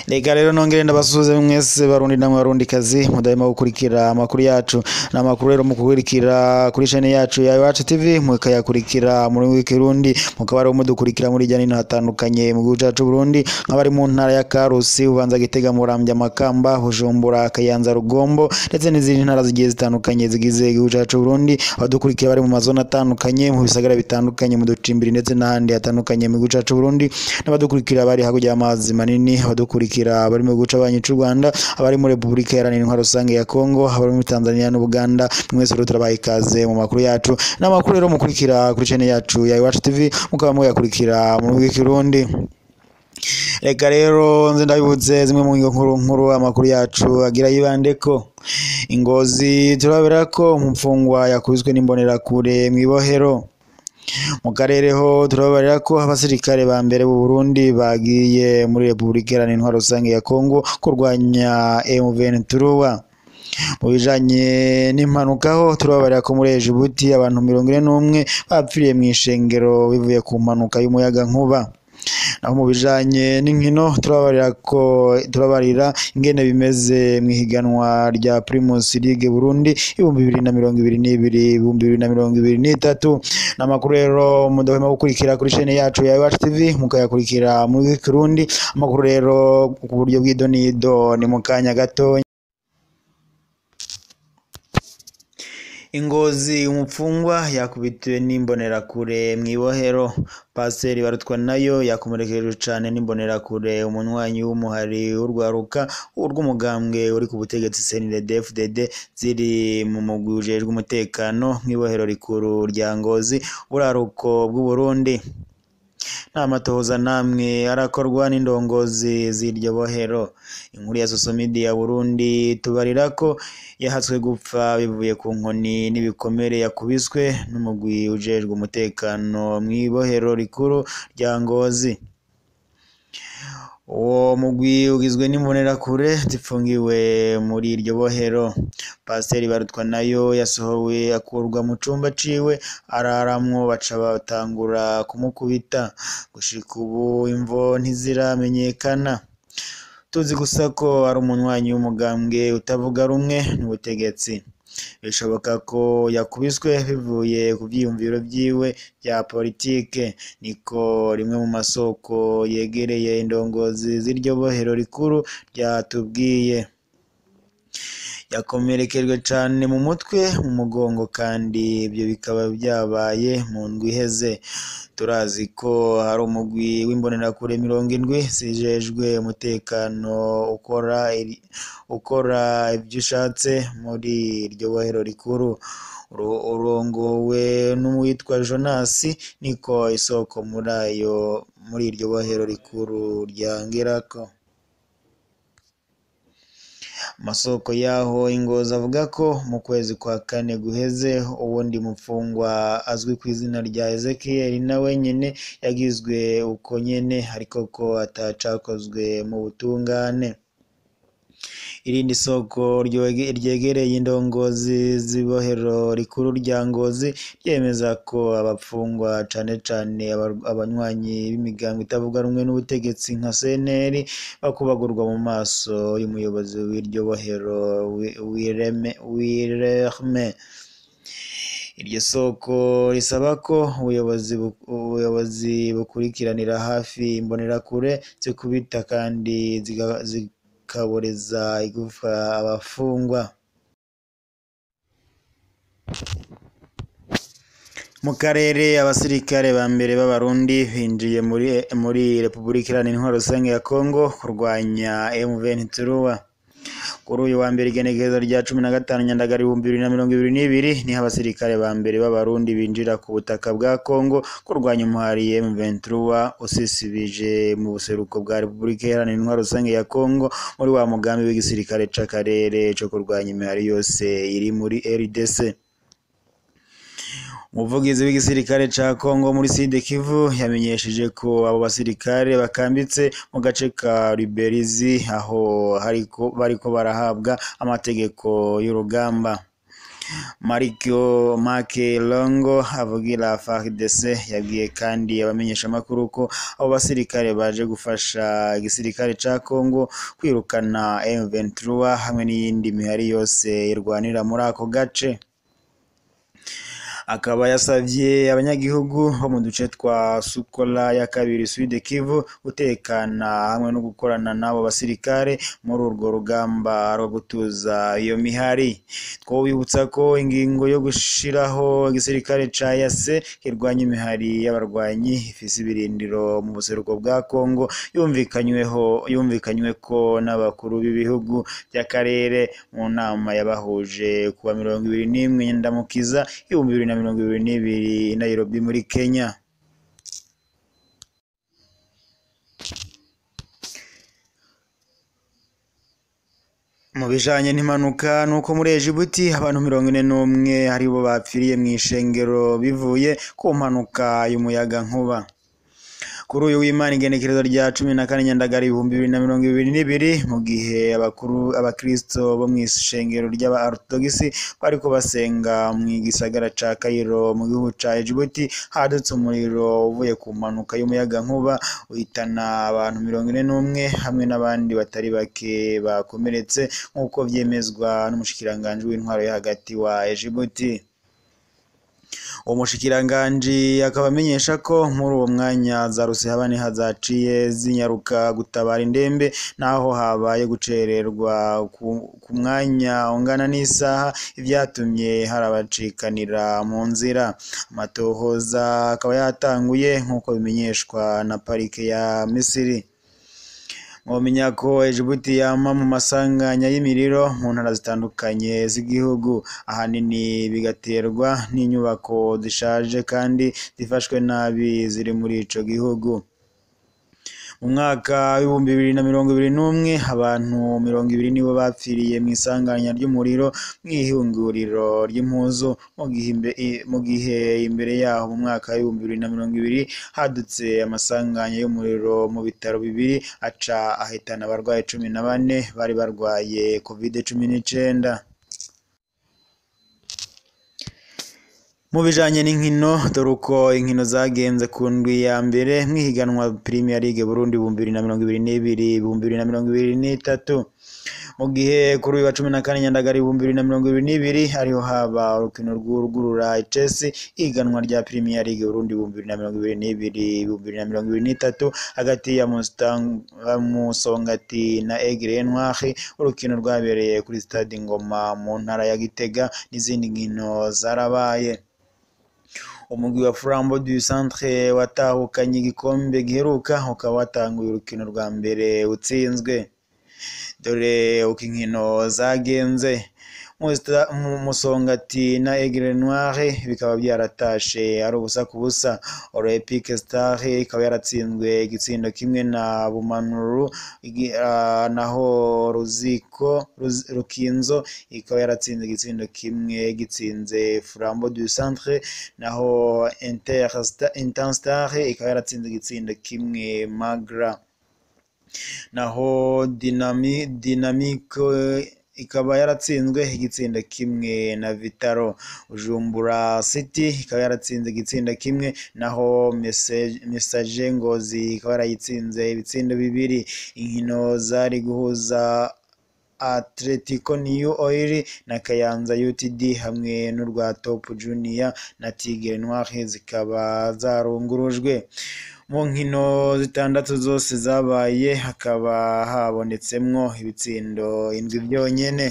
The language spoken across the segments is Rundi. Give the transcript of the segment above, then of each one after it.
reka rero nongere ndabasuhuze mwese barundi namwe barundi kazi mudahema gukurikira amakuru yacu ni amakuru rero mukurikira kuri chaine yacu ya iwacu tv mukayakurikira muri w'ikirundi mukaba rero mudukurikira muri hirya no hino hatandukanye mu gihugu cacu burundi nk'abari mu ntara ya karusi ubanza gitega muramvya makamba bujumbura kayanza rugombo ndetse n'izindi ntara zigiye zitandukanye zigize igihugu cacu burundi abadukurikira bari mu mazone atandukanye mu bisagara bitandukanye mu ducimbiri ndetse n'ahandi hatandukanye mu gihugu cacu burundi n'abadukurikira bari hakurya y'amazi manini abadukurikira bari mu gihugu c'abanyi c'u rwanda abari muri repubulika iharanira intwaro rusange ya kongo abari muri tanzania n'ubuganda mwese rero turabaha ikaze mu makuru yacu n'amakuru rero mukurikira kuri chaine yacu ya iwacu tv mukaba muyakurikira mu rw'ikirundi reka rero nze ndabibutse zimwe mu ngingo nkuru nkuru amakuru yacu agira yibandeko ingozi turabera ko umupfungwa yakubiswe n'imbonerakure mw'ibohero mu karere ho turababarira ko abasirikare ba mbere b'u Burundi bagiye muri Repubulika Iharanira Intwaro Rusange ya Kongo kurwanya M23 mu bijanye n'impanuka ho turababarira ko muri Djibouti abantu mirongo ine n'umwe bapfiriye mu ishengero bivuye ku mpanuka y'umuyaga nkuba naho mu bijanye n'inkino turabarira ko turabarira ingene bimeze mu ihiganwa rya Primus League Burundi ibihumbi bibiri na mirongo ibiri n'ibiri ibihumbi bibiri na mirongo ibiri n'itatu n'amakuru rero mudahwema gukurikira kuri chaine yacu ya Iwacu TV mukayakurikira muri Kirundi amakuru rero ku buryo bw'idonido ni mu kanya gatonya ingozi umupfungwa yakubitiwe n'imbonerakure mw'ibohero pasiteri barutwa nayo yakomerekeje cane n'imbonerakure umunywanyi w'umuhari w'urwaruka urw'umugambwe uri ku butegetsi CNDD-FDD ziri mu mugwi ujejwe umutekano mw'ibohero rikuru rya Ngozi buraruko bw'u Burundi nta matohoza namwe arakorwa n'indongozi z'iryo bohero inkuru ya sosomidi ya Burundi tubarira ko yahatswe gupfa bivuye ku nkoni n'ibikomere yakubiswe n'umugwi ujejwe umutekano mw'ibohero rikuru rya Ngozi uwo mugwi ugizwe n'imbonerakure zifungiwe muri iryo bohero pasiteri barutwa nayo yasohowe akurwa mu cumba ciwe araramwo baca batangura kumukubita gushika ubu imvo ntiziramenyekana tuzi gusa ko ari umunywanyi w'umugambwe utavuga rumwe n'ubutegetsi bishoboka ko yakubiswe bivuye ku vyiyumviro vyiwe vya politike niko rimwe mu masoko yegereye indongozi z'iryo bohero rikuru ryatubwiye yakomerekejwe cane mu mutwe mu mugongo kandi ibyo bikaba vyabaye mu ndwi iheze turazi ko hari umugwi w'imbonerakure mirongo indwi zijejwe umutekano ukora ukora ivyo ushatse muri iryo bohero rikuru urongowe n'uwitwa Jonasi niko isoko muri ayo muri iryo bohero rikuru ryangerako amasoko yaho ingozi avuga ko mu kwezi kwa kane guheze uwundi mupfungwa azwi ku izina rya Ezekiel nawe nyene yagizwe uko nyene ariko ko atacakozwe mu butungane irindi soko ryegereye indongozi z'ibohero rikuru rya Ngozi ryemeza ko abapfungwa cane cane abanywanyi b'imigambo itavuga rumwe n'ubutegetsi nka CNL bakubagurwa mu maso y'umuyobozi w'iryo bohero Wireme iryo soko risaba ko ubuyobozi ubuyobozi bukurikiranira hafi imbonerakure zikubita kandi zikaboreza igufa abafungwa mu karere abasirikare ba mbere b'abarundi binjiye muri muri Repubulika Iharanira Intwaro Rusange ya Kongo kurwanya M23 kuri uyu wa mbere igenekerezo rya cumi na gatanu nyandagara ibihumbi bibiri na mirongo ibiri n'ibiri niho abasirikare ba mbere b'abarundi binjira ku butaka bwa Kongo kurwanya umuhari M23 usisibije mu buseruko bwa Repubulika Iharanira Intwaro Rusange ya Kongo muri wa mugambi w'igisirikare c'akarere co kurwanya imihari yose iri muri RDC umuvugizi w'igisirikare ca Kongo muri Sud Kivu yamenyesheje ko abo basirikare bakambitse mu gace ka Ruberizi aho hariko bariko barahabwa amategeko y'urugamba Mariko Make Longo avugira FARDC yabwiye kandi abamenyeshamakuru ko abo basirikare baje gufasha igisirikare ca Congo kwirukana M23 hamwe n'iyindi mihari yose irwanira muri ako gace akaba yasavye abanyagihugu bo mu duce twa Sukola ya kabiri Sud Kivu gutekana hamwe no gukorana n'abo basirikare muri urwo rugamba rwo gutuza iyo mihari twobibutsa ko ingingo yo gushiraho igisirikare ca yase kirwanya imihari y'abarwanyi ifise ibirindiro mu buseruko bwa Kongo yumvikanyweho yumvikanyweko n'abakuru b'ibihugu by'akarere mu nama yabahuje kuwa mirongo ibiri n'imwe Nyendamukiza ibihumbi bibiri na mirongo ibiri n'ibiri i Nairobi muri Kenya mu bijanye n'impanuka nuko muri Ejibuti abantu mirongo ine n'umwe aribo bapfiriye mu ishengero bivuye ku mpanuka y'umuyaga nkuba kuri uyu w'Imana igenekerezo rya cumi na kane Nyandagara ibihumbi bibiri na mirongo ibiri n'ibiri mu gihe abakuru abakristo bo mu ishengero ry'aba Orthodox bariko basenga mu gisagara ca Cairo mu gihugu ca Djibouti hadutse umuriro uvuye ku mpanuka y'umuyaga nkuba uhitana abantu mirongo ine n'umwe hamwe n'abandi batari bake bakomeretse nk'uko vyemezwa n'umushikiranganji w'intwaro yo hagati wa Djibouti uwo mushikiranganji akaba amenyesha ko muri uwo mwanya za rusehabane hazaciye zinyaruka gutabara indembe naho habaye gucererwa ku mwanya ungana n'isaha ivyatumye hari abacikanira mu nzira amatohoza akaba yatanguye nk'uko bimenyeshwa na parike ya Misiri mwomenya ko Ejibuti yama mu masanganya y'imiriro mu ntara zitandukanye z'igihugu ahanini bigaterwa n'inyubako zishaje kandi zifashwe nabi ziri muri ico gihugu mu mwaka w'ibihumbi bibiri na mirongo ibiri n'umwe abantu mirongo ibiri nibo bapfiriye mu isanganya ry'umuriro mw'ihinguriro ry'impuzu mu gihe imbere yaho mu mwaka w'ibihumbi bibiri na mirongo ibiri hadutse amasanganya y'umuriro mu bitaro bibiri aca ahitana abarwayi cumi na bane bari barwaye covid cumi n'icenda mu bijanye n'inkino dore uko inkino zagenze ku ndwi ya mbere mw'ihiganwa Premier League Burundi ibihumbi bibiri na mirongo ibiri n'ibiri ibihumbi bibiri na mirongo ibiri n'itatu mu gihe kuri uyu wa cumi na kane Nyandagara ibihumbi bibiri na mirongo ibiri n'ibiri ariho haba urukino rw'urugurura Chelsea ihiganwa rya Premier League Burundi ibihumbi bibiri na mirongo ibiri n'ibiri ibihumbi bibiri na mirongo ibiri n'itatu hagati ya Musongati na Aigle Noir urukino rwabereye kuri stade Ngoma mu ntara ya Gitega n'izindi nkino zarabaye umugwi wa Flambeau du Centre watahukanye igikombe giheruka ukaba watanguye urukino rwa mbere utsinzwe dore uko inkino zagenze Musongati na Aigle Noir bikaba byaratashe ari ubusa ku busa Olympique Star ikaba yaratsinzwe igitsindo kimwe na Bumanuru naho Ruziko Rukinzo ikaba yaratsinze igitsindo kimwe gitsinze Flambeau du Centre naho Interstar ikaba yaratsinze igitsindo kimwe Magra naho Dynamique ikaba yaratsinzwe igitsindo kimwe na Vitaro Bujumbura City ikaba yaratsinze igitsindo kimwe naho Message Ngozi ikaba yarayitsinze ibitsindo bibiri inkino zari guhuza Atletico New Oil na Kayanza UTD hamwe n'urwa Top Junior na Tigre Noir zikaba zarungurujwe mu nkino zitandatu zose zabaye hakaba habonetsemwo ibitsindo indwi byonyene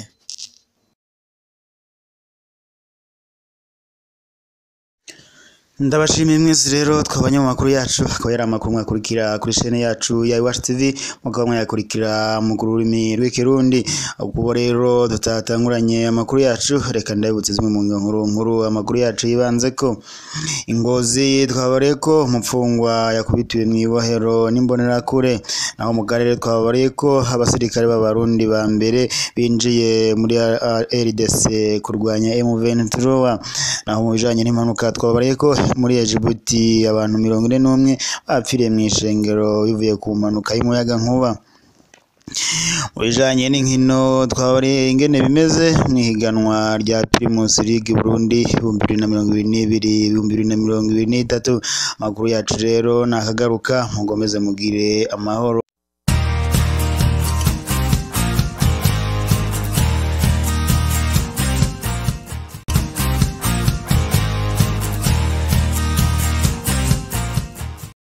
ndabashimiye mwese rero twabanye mu makuru yacu akaba yari amakuru mwakurikira kuri chaine yacu ya Iwacu TV mukaba mwayakurikira mu rurimi rw'ikirundi ubwo rero tutatanguranye amakuru yacu reka ndabibutse zimwe mu nkuru nkuru amakuru yacu yibanze ko ingozi twabareye ko umupfungwa yakubitiwe mu ibohero n'imbonerakure naho mu karere twabareye ko abasirikare b'abarundi ba mbere binjiye muri RDC kurwanya M23 naho mu bijanye n'impanuka twabareye ko muri Djibouti abantu mirongo ine n'umwe bapfiriye mu ishengero bivuye ku mpanuka y'umuyaga nkuba mu bijanye n'inkino twabari ingene bimeze mw'ihiganwa rya Primus League Burundi ibihumbi bibiri na mirongo ibiri n'ibiri ibihumbi bibiri na mirongo ibiri n'itatu amakuru yacu rero nakagaruka mugomeze mugire amahoro